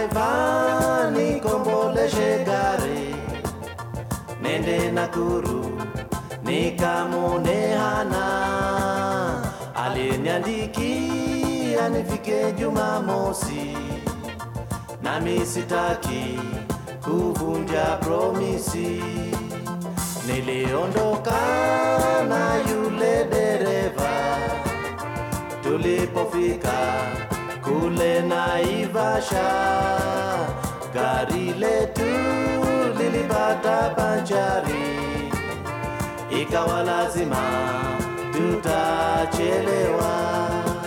driver nikomboleshe gari nende Nakuru nikamwone hana aliniandikia nifike Jumamosi, nami sitaki kuvunja promisi. Niliondoka na yule dereva, tulipofika kule Naivasha, gari letu lilipata banjari, ikawa lazima tutachelewa.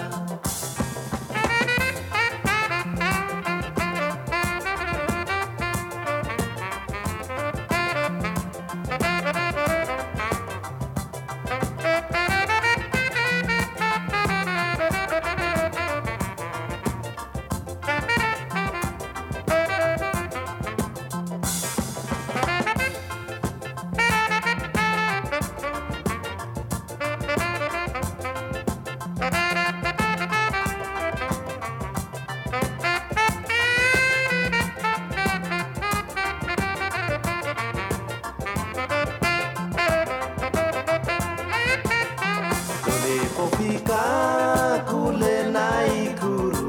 Tulipofika kule Naikuru,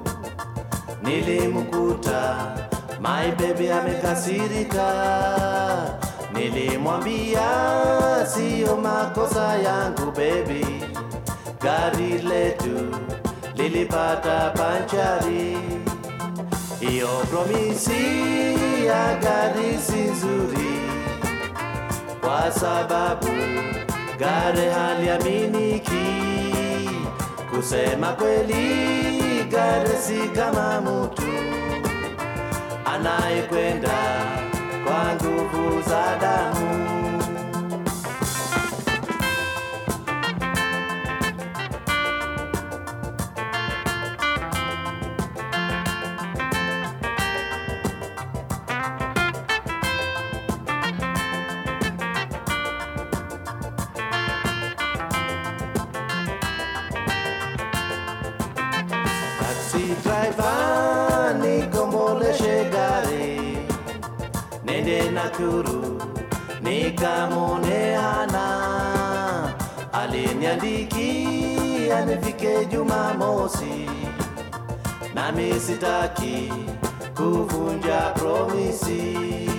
nilimkuta my baby amekasirika. Nilimwambia siyo makosa yangu baby, gari letu lilipata panchari. Hiyo promisi ya gari si nzuri kwa sababu gari haliaminiki. Kusema kweli, gari si kama mtu anayekwenda kwa nguvu za damu. Taxi driver nikomboleshe gari nende Nakuru nikamwone hana aliniandikia nifike Jumamosi, nami sitaki kuvunja promisi.